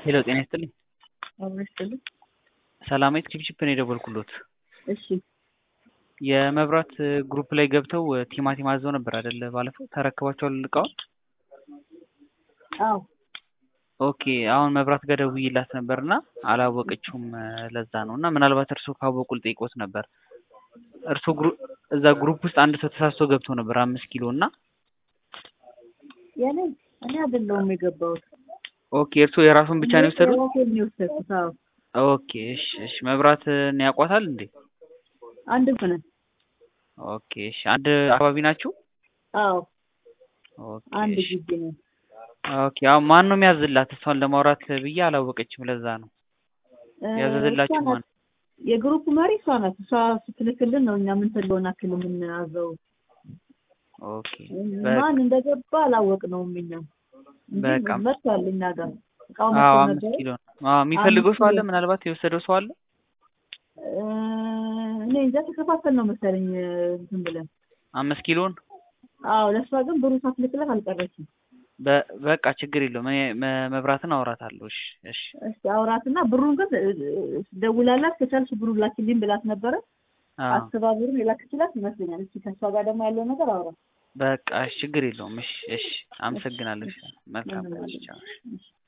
ሄሎ ጤና ይስጥልኝ። አብሮ ይስጥልኝ። ሰላማዊት ቺፕቺፕ ነው የደወልኩሎት። እሺ የመብራት ግሩፕ ላይ ገብተው ቲማቲም አዘው ነበር አይደለ? ባለፈው ተረክቧቸዋል እቃውን? አዎ ኦኬ አሁን መብራት ጋር ደውዬላት ነበር እና አላወቀችውም። ለዛ ነው እና ምናልባት እርስዎ ካወቁ ልጠይቅዎት ነበር። እርስዎ ግሩ እዛ ግሩፕ ውስጥ አንድ ሰው ተሳስቶ ገብቶ ነበር አምስት ኪሎ እና የኔ እኔ አይደለሁም የገባሁት። ኦኬ እርስዎ የራሱን ብቻ ነው የወሰዱት? የራሴን ነው የወሰድኩት። አዎ ኦኬ እሺ እሺ መብራትን ያውቋታል እንዴ? አንድ ነን። ኦኬ እሺ አንድ አካባቢ ናችሁ? አዎ ኦኬ አንድ እሺ ግቢ ነው። ኦኬ አሁን ማን ነው የሚያዝላት? እሷን ለማውራት ብዬ አላወቀችም። ለዛ ነው እ ያዘዘላችሁ እሷ ማን? ናት። የግሩፕ መሪ እሷ ናት። እሷ ስትልክልን ነው እኛ የምንፈልገውን አክል የምናዘው። ኦኬ ማን እንደገባ አላወቅነውም እኛ እንጂ በቃ መጥቷል እኛ ጋር እቃው አዎ መጥቶ አምስት ነበረ። ኪሎ ነው። አዎ የሚፈልገው አምስት ሰው አለ? ኪሎ ምናልባት የወሰደው ሰው አለ? እ እኔ እንጃ ተከፋፈል ነው መሰለኝ እንትን ብለን። አምስት ኪሎን አዎ ለእሷ ግን ብሩ ሳትልክለት አልቀረችም። በ- በቃ ችግር የለውም። እኔ መ- መብራትን አወራታለሁ። እሺ እሺ እስቲ አውራትና ብሩን ግን እ- እ- ደውላላት ከቻልሽ ብሩን ላኪልኝ ብላት ነበረ። አዎ አስባ ብሩን የላክችላት ይመስለኛል። እስቲ ከእሷ ጋር ደግሞ ያለው ነገር አውራ። በቃ እሺ ችግር የለውም። እሺ እሺ አመሰግናለሁ። እሺ መልካም ምንም እሺ አይደለም። ቻው። እሺ